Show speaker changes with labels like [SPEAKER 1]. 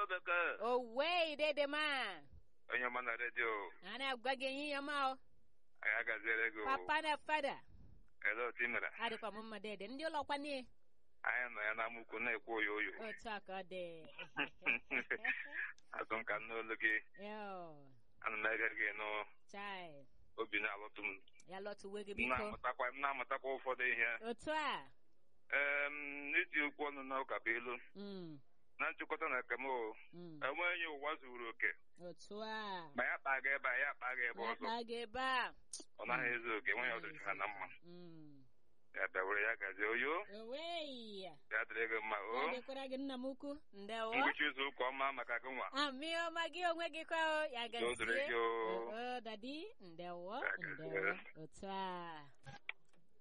[SPEAKER 1] bekee
[SPEAKER 2] Owe dede ma.
[SPEAKER 1] onye ọma na redio
[SPEAKER 2] Ana gwa gị ihe ya ma o.
[SPEAKER 1] anyị agaziere gị o.
[SPEAKER 2] Papa na fada.
[SPEAKER 1] ele otu ị mere
[SPEAKER 2] Adịkwa m mma dede. Ndị ụlọ kwanye.
[SPEAKER 1] anyị nọ ya n'amụkwu na-ekwu oyo oyo
[SPEAKER 2] Otu a ka ọ dị.
[SPEAKER 1] azụ nka n'olu gị
[SPEAKER 2] Yo.
[SPEAKER 1] ana m ege gị nụ
[SPEAKER 2] Chai.
[SPEAKER 1] obi na-alụtụ m
[SPEAKER 2] Ya lọtụwe gị
[SPEAKER 1] m
[SPEAKER 2] biko.
[SPEAKER 1] na-amụtakwa m na-amụtakwa ụfọdụ ihe
[SPEAKER 2] Otu a.
[SPEAKER 1] ee n'iti okwu ọnụ na ụka bụ ilu
[SPEAKER 2] Mm.
[SPEAKER 1] na nchịkọta na ekem o
[SPEAKER 2] Mm.
[SPEAKER 1] enweghị ụwa zuru oke
[SPEAKER 2] Otu a.
[SPEAKER 1] ma ya kpaa gị ebe a ya kpaa gị ebe ọzọ
[SPEAKER 2] Akpa gị ebe a.
[SPEAKER 1] ọ naghị ezu oke enweghị ọdịcha ha na mma
[SPEAKER 2] Mm.
[SPEAKER 1] ya bịawere ya gazie oyo
[SPEAKER 2] Owei.
[SPEAKER 1] ya dịrị gị mma o
[SPEAKER 2] Ya dịkwara gị nna m ukwu. Ndewo.
[SPEAKER 1] ngwụcha izu ụka ọma maka gị nwa
[SPEAKER 2] Amị ọma gị onwe gị kwa o. Ya
[SPEAKER 1] Udo dịrị
[SPEAKER 2] gazie.
[SPEAKER 1] gị o.
[SPEAKER 2] Oo, dadi. Ndewo.
[SPEAKER 1] Ya gazie.
[SPEAKER 2] Ndewo. Otu a.